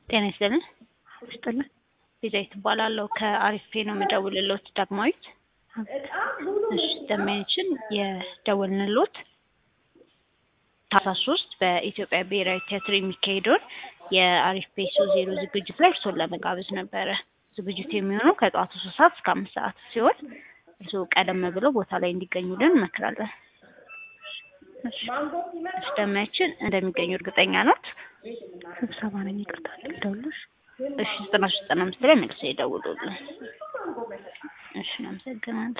ጤና ይስጥልን። ይስጥልን። ቤዛዊት እባላለሁ ከአሪፍ ፔ ነው የምደውልልዎት ዳግማዊት። እሺ ደንበኛችን የደወልንልዎት ታህሳስ ሶስት በኢትዮጵያ ብሔራዊ ቲያትር የሚካሄደውን የአሪፍ ፔ ሶ ዜሮ ዝግጅት ላይ እርስዎን ለመጋበዝ ነበረ። ዝግጅቱ የሚሆነው ከጠዋቱ ሶስት ሰዓት እስከ አምስት ሰዓት ሲሆን እርስዎ ቀደም ብለው ቦታ ላይ እንዲገኙልን እንመክራለን። እሺ ደንበኛችን እንደሚገኙ እርግጠኛ ናት? ስብሰባ ነኝ። ይቅርታ ልደውልልሽ። እሺ ዘጠና ሶስት ዘጠና አምስት ላይ መልሰው ይደውሉልን። እሺ አመሰግናለሁ።